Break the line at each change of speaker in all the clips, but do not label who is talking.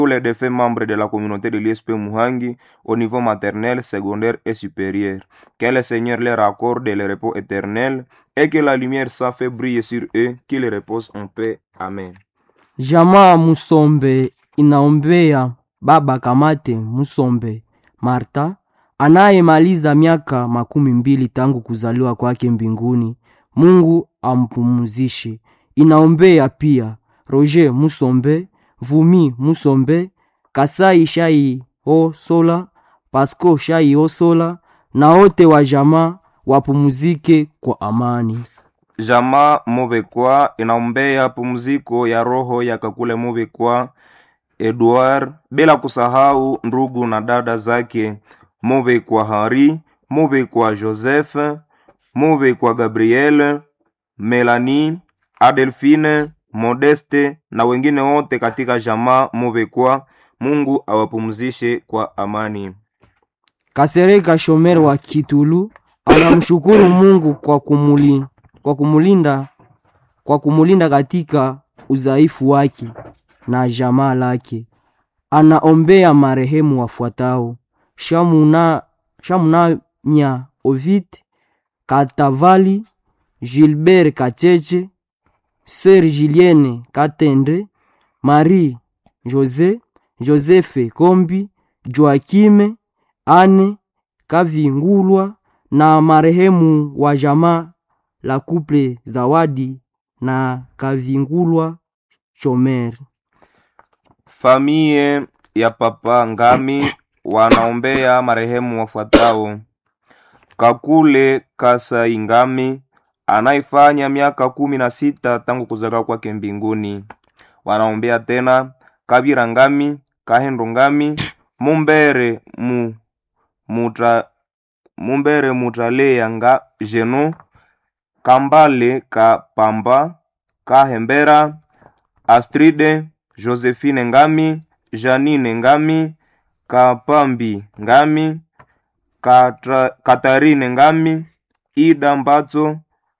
tous les défunts membres de la communauté de l'ISP Muhangi au niveau maternel, secondaire et supérieur. Que le Seigneur leur accorde le repos éternel et que la lumière sa fait briller sur eux, qu'ils reposent en paix. Amen.
Jamaa Musombe inaombea baba Kamate Musombe Marta anayemaliza miaka makumi mbili tangu kuzaliwa kwake mbinguni. Mungu ampumuzishe. Inaombea pia Roger Musombe, Vumi Musombe, Kasai Shai Osola, Pasco Shai Osola na wote wa jamaa wapumuzike kwa amani.
Jamaa Mubekwa inaombea pumziko ya roho ya Kakule Mubekwa Edward, bila kusahau ndugu na dada zake Mubekwa Hari, Mubekwa Joseph, Mubekwa Gabriel, Melanie, Adelphine, Modeste na wengine wote katika jamaa Mubekwa. Mungu awapumzishe kwa amani.
Kasereka Shomer wa Kitulu anamshukuru Mungu kwa kumuli, kwa kumulinda kwa kumulinda katika udhaifu wake na jamaa lake. Anaombea marehemu wafuatao: Shamuna Shamunanya Ovid Katavali, Gilbert Kacheche, Sœur Julienne Katende, Marie Jose, Joseph Kombi, Joakime Ane Kavingulwa na marehemu wa jamaa la kuple Zawadi na Kavingulwa Chomer.
Famie ya Papa Ngami wanaombea marehemu wafuatao: Kakule Kasai Ngami anaifanya miaka kumi na sita tangu kuzaliwa kwake mbinguni. Wanaombea tena Kabira Ngami, Kahendo Ngami, Mumbere mu, muta, Mumbere Mutalea nga Jeno, Kambale Kapamba, Kahembera, Astride, Josephine Ngami, Janine Ngami, Kapambi Ngami, Katra, Katarine Ngami, Ida Mbatso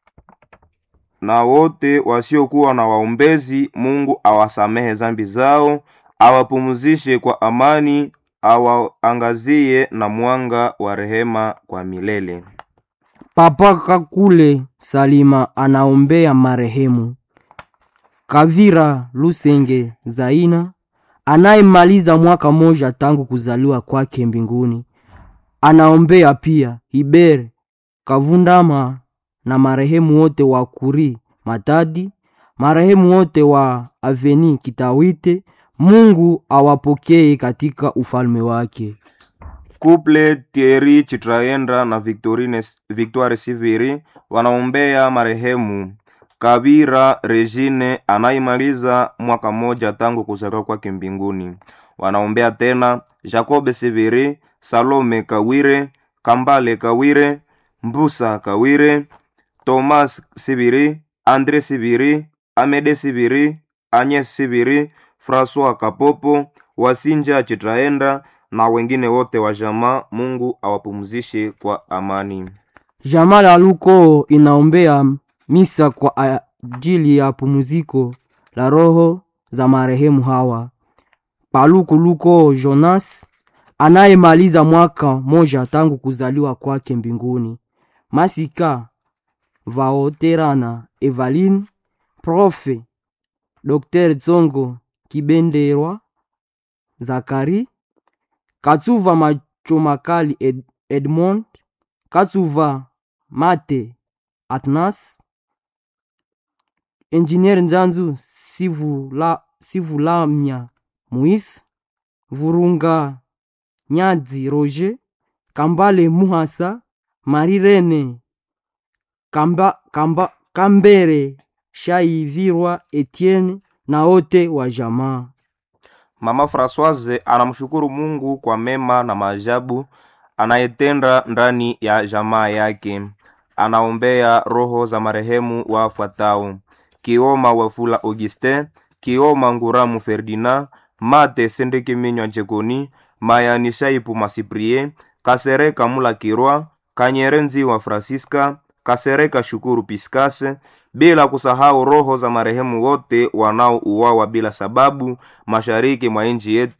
na wote wasiokuwa na waombezi. Mungu awasamehe zambi zao, awapumzishe kwa amani, awaangazie na mwanga wa rehema kwa milele.
Papa Kakule Salima anaombea marehemu Kavira Lusenge Zaina anayemaliza mwaka moja tangu kuzaliwa kwake mbinguni. Anaombea pia Iber Kavundama na marehemu wote wa Kuri Matadi, marehemu wote wa Aveni Kitawite. Mungu awapokee katika ufalme wake.
Couple Thierry Chitraenda na Victorine, Victoire Siviri wanaombea marehemu Kabira Regine anayemaliza mwaka moja tangu kuzaliwa kwake mbinguni. Wanaombea tena Jacob Siviri, Salome Kawire, Kambale Kawire, Mbusa Kawire, Thomas Sibiri, Andre Sibiri, Amede Sibiri, Agnes Sibiri, Francois Kapopo, Wasinja Chitraenda na wengine wote wa jamaa. Mungu awapumzishe kwa amani.
Jamaa la Luko inaombea misa kwa ajili ya pumziko la roho za marehemu hawa: Paluku Luko Jonas anayemaliza mwaka moja tangu kuzaliwa kwake mbinguni, Masika Vaoterana Evaline, Profe Dr. Tsongo Kibenderwa Zakari, Katsuva Machomakali Ed Edmond, Katsuva Mate Atnas, Engineer Nzanzu Sivula, Sivulamya Muis, Vurunga Nyadzi Roger, Kambale Muhasa, Marirene Kamba, Kamba, Kambere Shaivirwa Etienne na wote wa jamaa.
Mama Francoise anamshukuru Mungu kwa mema na maajabu anayetenda ndani ya jamaa yake. Anaombea roho za marehemu wafuatao: Kioma Wafula Augustin, Kioma Nguramu Ferdinand, Mate Sendeke Minywa Jekoni, Mayani Shaipu Masiprie, Kasereka Mula Kirwa, Kanyerenzi wa Francisca, Kasereka Shukuru Piskase, bila kusahau roho za marehemu wote wanaouawa bila sababu mashariki mwa nchi yetu